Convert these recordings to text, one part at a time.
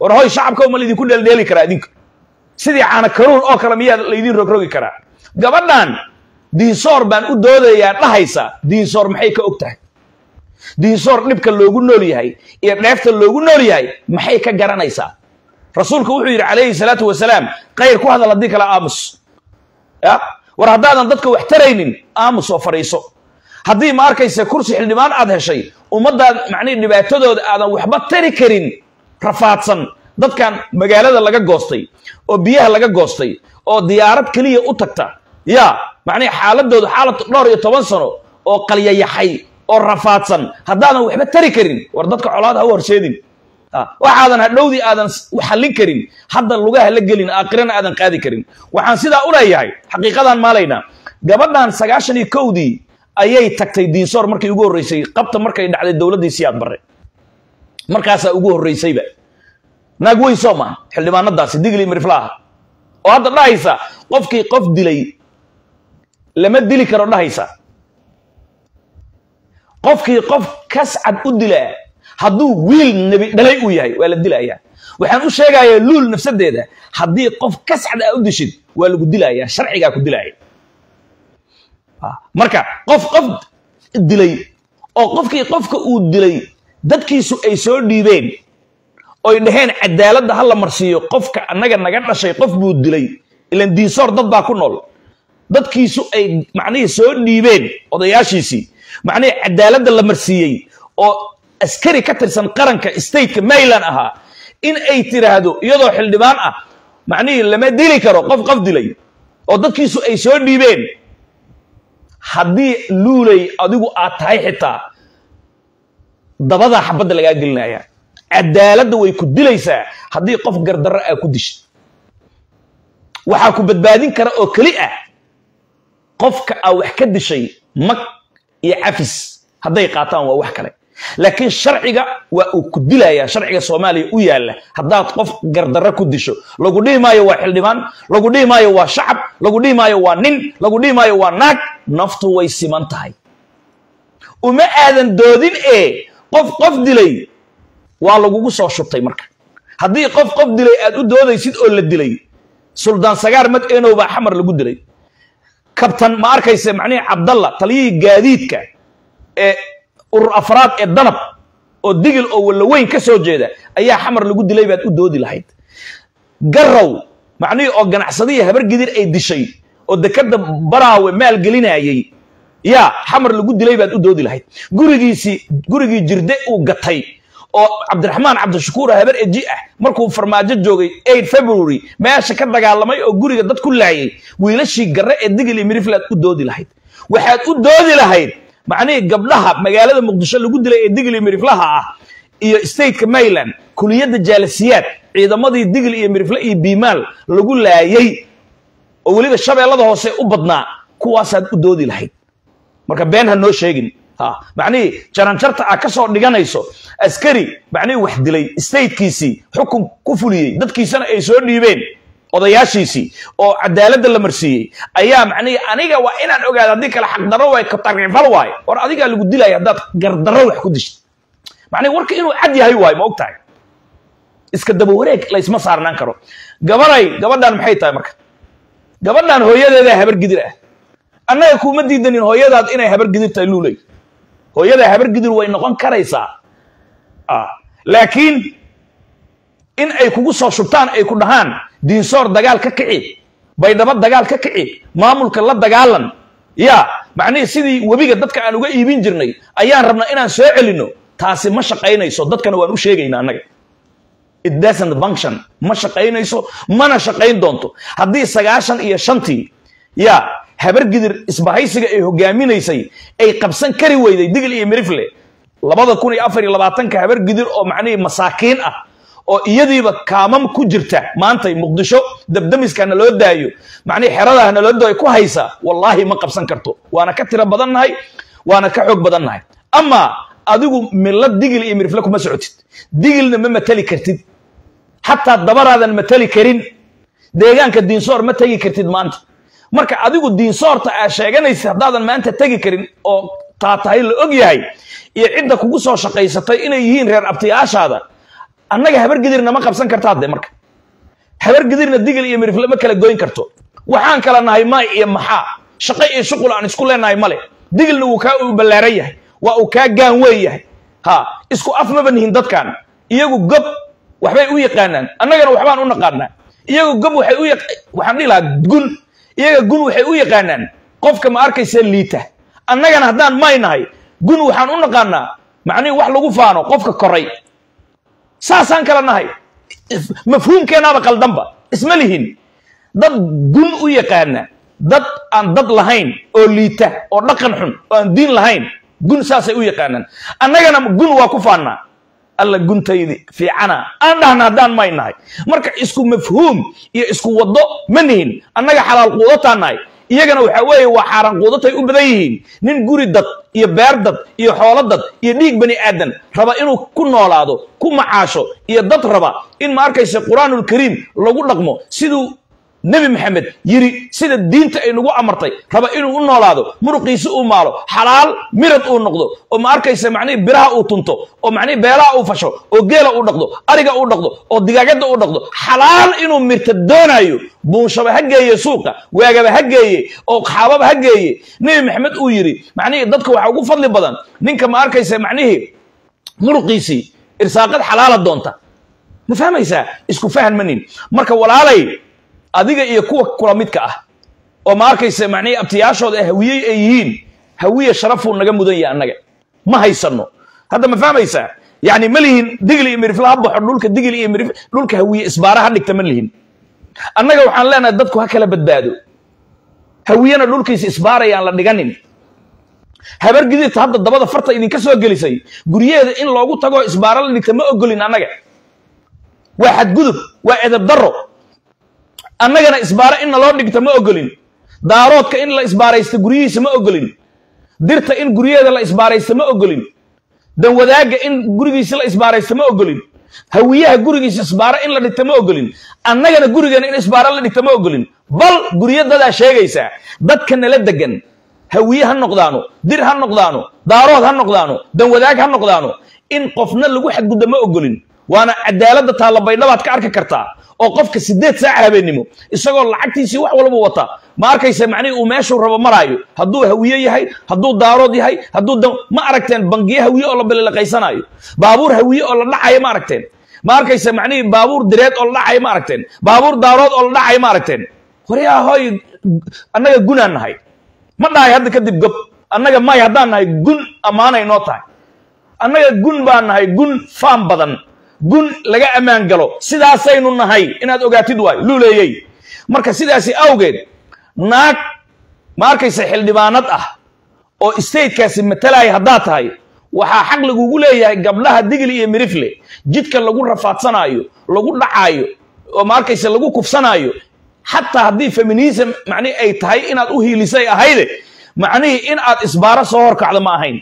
war hoy shacabka ma laydinku dheeldheeli karaa idinka sidii caana karuun oo kale miyaa laydin rogrogi karaa gabadhan diinsoor baan u doodayaa dhahaysa diinsoor maxay ka og tahay diinsoor dhibka loogu nool yahay iyo dheefta loogu nool yahay maxay ka garanaysaa rasuulku wuxuu yidhi calayhi salaatu wasalaam khayr ku hadal haddii kale aamus ya war haddaadan dadka wax taraynin aamus oo fadhiiso haddii ma arkaysa kursi xildhibaan aad heshay ummaddaad macnihi dhibaatadooda aadan waxba tari karin rafaadsan dadkan magaalada laga goostay oo biyaha laga goostay oo diyaarad keliya u tagta ya macnihi xaaladooda xaalad dhowr iyo toban sano oo qalyayaxay oo rafaadsan haddaadan waxba tari karin war dadka colaad ha u horseedin waxaadan hadhowdii aadan xallin karin hadda lugaha la gelin aakhirana aadan qaadi karin waxaan sidaa u leeyahay xaqiiqadan maalaynaa gabadhan sagaashan iyo kowdii ayay tagtay diinsoor markay ugu horreysay qabta markay dhacday dowladdii siyaad barre markaasaa ugu horreysayba naag weyn soo maha xildhibaanadaasi digli miriflaaha oo hadda dhahaysa qofkii qof dilay lama dili karo dhahaysa qofkii qof kascad u dilaa hadduu wiil nebi dhalay uu yahay waa la dilayaa waxaan u sheegayaa luul nafsadeeda haddii qof kascad aa u dishid waa lagu dilayaa sharcigaa ku dilaya marka qof qof dilay oo qofkii qofka uu dilay dadkiisu ay soo dhiibeen oy dhaheen cadaaladda ha la marsiiyo qofka annaga naga dhashay qof buu dilay ilan diinsoor dad baa ku nool dadkiisu ay macnihii soo dhiibeen odayaashiisii macnihii cadaaladda la marsiiyey oo askari ka tirsan qaranka stateka mayland ahaa in ay tiraahdo iyadoo xildhibaan ah macnihii lama dili karo qof qof dilay oo dadkiisu ay soo dhiibeen haddii luulay adigu aad tahay xitaa dabadaa xabadda lagaa gelinaya cadaaladda way ku dilaysaa haddii qof gardarro aa ku dishay waxaa ku badbaadin kara oo keli ah qofka aa wax ka dishay mag iyo cafis hadday qaataan waa wax kale laakiin sharciga waa uu ku dilayaa sharciga soomaaliya u yaalla haddaad qof gardarro ku disho lagu dhihi maayo waa xildhibaan lagu dhihi maayo waa shacab lagu dhihi maayo waa nin lagu dhihi maayo waa naag naftu way siman tahay uma aadan doodin ee qof qof dilay waa lagugu soo shubtay marka haddii qof qof dilay aad u doodaysid oo la dilay suldaan sagaar mad enow baa xamar lagu dilay kabtan ma arkayse macnihii cabdalla taliyihii gaadiidka ee urur afraad ee danab oo digil oo wallaweyn ka soo jeeda ayaa xamar lagu dilay baad u doodi lahayd garow macnihii oo ganacsadihii habargidir ay dishay oo dekadda baraawe maal gelinayay yaa xamar lagu dilay baad u doodi lahayd gurigiisii gurigii jirde uu gatay oo cabdiraxmaan cabdishakuur habar eji ah markuu farmaajo joogay eight february meesha ka dagaalamay oo guriga dad ku laayay wiilashii garre ee digil iyo miriflaad u doodi lahayd waxaad u doodi lahayd macnihii gabdhaha magaalada muqdisho lagu dilay ee digil iyo miriflaha ah iyo stateka mayland kuliyadda jaalasiyaad ciidamadii digil iyo mirifle iyo biimaal lagu laayay oo weliba shabeellada hoose u badnaa kuwaasaad u doodi lahayd marka been ha noo sheegin macnihii jaranjarta aa ka soo dhiganayso askari macnihii wax dilay statekiisii xukun ku fuliyey dadkiisana ay soo dhiibeen odayaashiisii oo cadaaladda la marsiiyey ayaa macnihii aniga waa inaan ogaada haddii kale xaqdarro waay katarifal waay war adigaa lagu dilaya haddaad gardarro wax ku dishid macnihi warka inuu cad yahay waay ma og tahay iska daba wareeg laysma saarnaan karo gabaday gabadhan maxay tahay marka gabadhan hooyadeedaa habar gidir ah annaga kuma diidanin hooyadaad inay habar gidir tahay luuley hooyada habar gidir way noqon karaysaa laakiin in ay kugu soo shubtaan ay ku dhahaan diinsoor dagaal ka kici baydhabo dagaal ka kici maamulka la dagaalan ya macnihii sidii webiga dadka aan uga iibin jirnay ayaan rabnaa inaan soo celinno taasi ma shaqaynayso dadkana waan u sheegaynaa annaga it doesn't function ma shaqaynayso mana shaqayn doonto haddii sagaashan iyo shantii ya habargidir isbahaysiga ay hogaaminaysay ay qabsan kari weyday digil iyo mirifle labada kun iyo afar iyo labaatanka habargidir oo macnihii masaakiin ah oo iyadiiba kaamam ku jirta maantay muqdisho dabdamiska naloo daayo macnihii xeradaa naloo daayo ku haysa wallaahi ma qabsan karto waana ka tiro badannahay waana ka xoog badannahay amaa adigu milo digil iyo mirifle kuma socotid digilna ma matali kartid xataa dabaraadan matali karin deegaanka diinsoor ma tegi kartid maanta marka adigu diinsoorta aa sheeganaysa haddaadan maanta tegi karin oo taa tahay la og yahay iyo cidda kugu soo shaqaysatay inay yihiin reer abtiyaashaada annaga habar gidirna ma qabsan karta hadde marka habar gidirna digil iyo mirifle ma kala goyn karto waxaan kala nahay maay iyo maxaa shaqo iyo shuqul aan isku leenahay male digilna wuu kaa uu ballaaran yahay waa uu kaa gaan weyn yahay ha isku af maba nihin dadkan iyagu gob waxbay u yaqaanaan annagana waxbaan u naqaanaa iyagu gob waxay u waxaan dhihi lahaa gun iyaga gun waxay u yaqaanaan qofka ma arkaysa liita annagana haddaan may nahay gun waxaan u naqaanaa macnihi wax lagu faano qofka koray saasaan kala nahay mafhuumkeenaaba qaldanba isma lihin dad gun u yaqaana dad aan dad lahayn oo liita oo dhaqan xun oo aan diin lahayn gun saasay u yaqaanaan annagana gun waa ku faannaa alla guntaydi fiicana aan dhahna haddaan may nahay marka isku mafhuum iyo isku waddo ma nihin annaga xalaal quudataan nahay iyagana waxa weeye waa xaaraan quudatay u badan yihiin nin guri dad iyo beer dad iyo xoolo dad iyo dhiig bani aadan raba inuu ku noolaado ku macaasho iyo dad raba in ma arkaysa qur-aanulkariim lagu dhaqmo siduu nebi maxamed yiri sida diinta ay nagu amartay raba inuu u noolaado muruqiisi uu maalo xalaal mirad uu noqdo oo ma arkaysa macnihi biraha uu tunto oo macnihi beelaha uu fasho oo geela uu dhaqdo ariga uu dhaqdo oo digaagadda uu dhaqdo xalaal inuu mirta doonaayo buunshaba ha geeye suuqa waagaba ha geeye oo xaababa ha geeye nebi maxamed uu yiri macnihii dadka waxaa ugu fadli badan ninka ma arkaysa macnihii muruqiisii irsaaqad xalaala doonta ma fahmaysaa isku fahan manin marka walaalay adiga iyo kuwa kula midka ah oo ma arkaysa macnihii abtiyaashooda hawiyey ay yihiin hawiye sharafuu naga mudan yahay annaga ma haysano hadda ma fahmaysaa yani ma lihin digli iyo mirifla ha baxo dhulka digli iyo mirif dhulka hawiye isbaara ha dhigta ma lihin annaga waxaan leenahay dadku ha kala badbaado hawiyena dhulkiisa isbaarayaan la dhiganin habar gidirta hadda dabada farta idinka soo gelisay guryaheeda in loogu tago isbaara la dhigta ma ogolin annaga waa xadgudub waa edab daro annagana isbaaro in naloo dhigta ma ogolin daaroodka in la isbaaraysta guryihiisa ma ogolin dirta in guryaheeda la isbaaraysta ma ogolin danwadaagga in gurigiisa la isbaaraysta ma ogolin hawiyaha gurigiisa isbaaro in la dhigta ma ogolin annagana gurigeena in isbaaro la dhigta ma ogolin bal guryo dadaa sheegaysaa dadka nala degan hawiye ha noqdaano dir ha noqdaano daarood ha noqdaano danwadaag ha noqdaano in qofna lagu xadgudda ma ogolin waana cadaaladda taalabaydhabaad ka arki kartaa oo qofka sideed saac habeennimo isagoo lacagtiisii wax walba wata ma arkaysa macnihii uu meeshuu rabo maraayo hadduu hawiye yahay hadduu daarood yahay hadduu ma aragteen bangiye hawiye oo la bililiqaysanaayo baabuur hawiye oo la dhacayo ma aragteen ma arkaysa macnihii baabuur direed oo la dhacayo ma aragteen baabuur daarood oo la dhacayo ma aragteen waryaa hooy annaga gunaan nahay ma dhahay hadda kadib gob annaga may haddaan nahay gun ammaanay noo tahay annaga gun baan nahay gun faan badan gun laga ammaan galo sidaasaynu nahay inaad ogaatid waayo luuleeyey marka sidaasi awgeed naag ma arkaysa xildhibaanad ah oo statekaasi matalaya haddaad tahay waxaa xaq lagugu leeyahay gabdhaha digli iyo mirifle jidka lagu rafaadsanaayo lagu dhacaayo oo ma arkaysa lagu kufsanaayo xataa haddii feminism macnihi ay tahay inaad u hiilisay ahayde macnihii in aad isbaaro soo horkacdo ma ahayn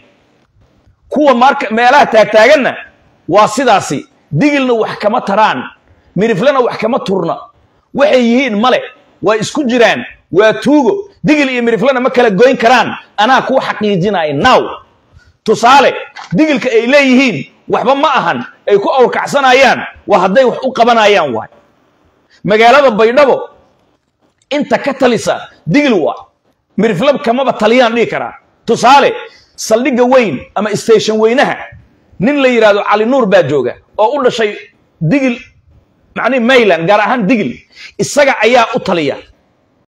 kuwa marka meelaha taagtaaganna waa sidaasi digilna wax kama taraan miriflena wax kama turna waxay yihiin male waa isku jiraan waa tuugo digil iyo miriflena ma kala goyn karaan anaa kuu xaqiijinaya now tusaale digilka ay leeyihiin waxba ma ahan ay ku awrkacsanayaan waa hadday wax u qabanayaan waay magaalada baydhabo inta ka talisa digil waa miriflab kamaba taliyaan dhihi karaa tusaale saldhigga weyn ama station weynaha nin la yidhahdo cali nuur baa jooga oo u dhashay digil macnihi mayland gaar ahaan digil isaga ayaa u taliya